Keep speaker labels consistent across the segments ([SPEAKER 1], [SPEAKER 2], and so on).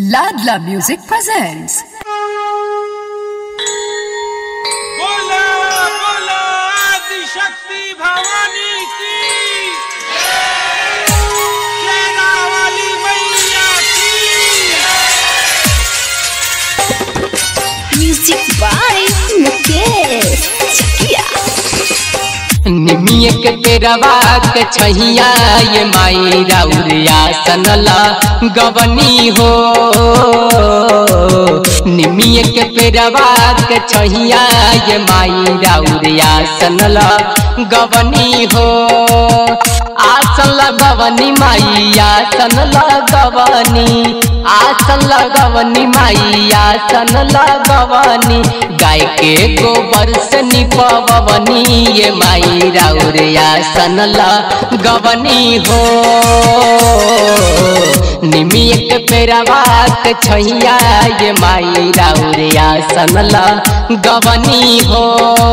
[SPEAKER 1] Ladla Music presents.
[SPEAKER 2] बोला बोला आदि शक्ति भवानी की शेरा वाली मैया की
[SPEAKER 3] Music by Mukesh Chakia.
[SPEAKER 4] निमिय के पेरवा के छैया ये माई राउरिया सनला गवनी हो निमिय के पेरवा के छैया ये माई राउरिया सनला गवनी हो आसन लगवनी माई आसन लगवनी आसन लगवनी माई आसन लगवनी गाय के गोबर से निपवनी ये माई राउर आसन लगवनी हो निमिय के पेरवा के छैया ये माई राउर आसन लगवनी हो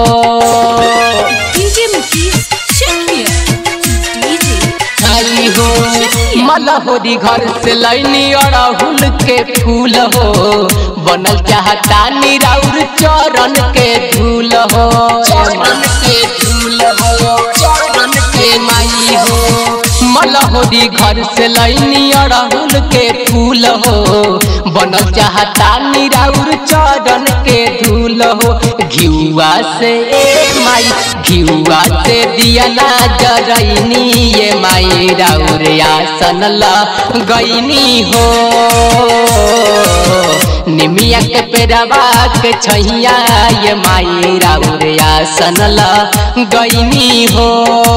[SPEAKER 3] DJ Mukesh Chakia. DJ
[SPEAKER 4] आई हो मलहोरी घर से लैनी अड़हुल के फूल हो बनल चाहता निराउर चरण के धूल हो चरण के धूल हो चरण के माई हो मलहोरी घर से लैनी अड़हुल के फूल हो बनल चाहता निराउर चरण के धूल हो घिउआ से ए माई घिउआ से दिया ना जरैनी ये माई राउर आसन गईनी हो निमिया के पेरवा के छैया ये माई राउर आसन गईनी हो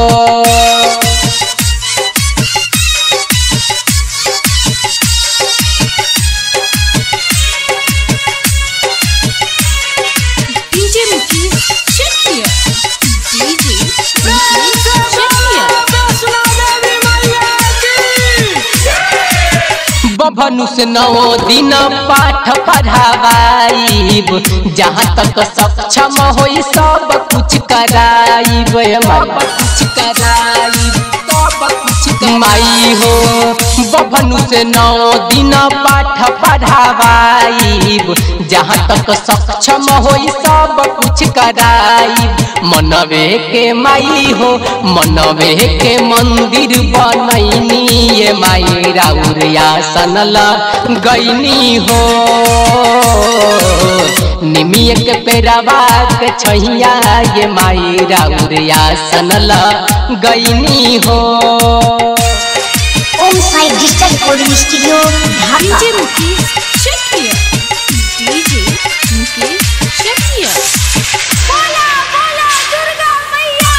[SPEAKER 3] DJ Mukesh Chakia. DJ Mukesh Chakia.
[SPEAKER 2] Vaishno देवी मैया की
[SPEAKER 4] बभनु से नौ दिन पाठ पढ़ावाइब जहाँ तक सक्षम होई सब कुछ कराइब सब कुछ कराइब सब कुछ माई हो बभनु से नौ दिन पाठ पढ़ावाइब जहाँ तक सक्षम होई सब कुछ कराइब मनवे के माई हो मनवे के मंदिर बनैनी ये माई राउर आसन गईनी हो निमिय के पेरवा के छैया ये माई राउर आसन गईनी हो
[SPEAKER 5] Om Sai digital recording studio Dhaka
[SPEAKER 3] DJ Mukesh Chakia. DJ Mukesh Chakia. Bola bola Durga Maiya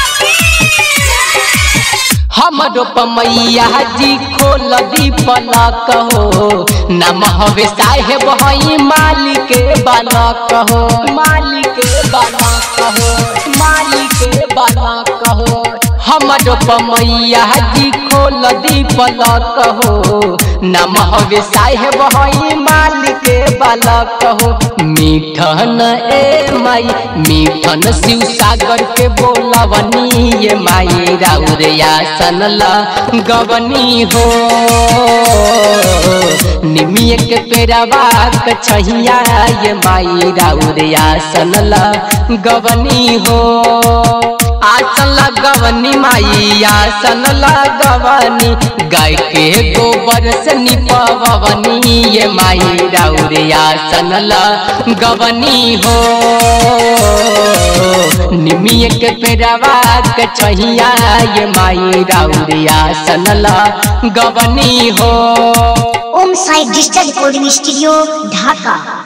[SPEAKER 3] ki.
[SPEAKER 4] हमरो पमैया जी खोल दी पलक हो नम हवे साहेब हई मालिक बनक हो मालिक बनक हो मालिक बनक हो हमरो पमैया जी खोल दी पलक हो नम हवे साहेब हई मालिक बालक हो मीठन ए माई मीठन शिव सागर के बोलवनी ये माई राउर आसन गवनी हो निमिय के पेरवा के छैया ये माई राउर आसन गवनी हो आसन लगवनी माई आसन लगवनी गाय के गोबर से निपवनी ये माई राउर आसन गवनी हो निमिय के पेरवा के छैया ये माई राउर आसन गवनी हो
[SPEAKER 5] Om Sai digital recording studio ढाका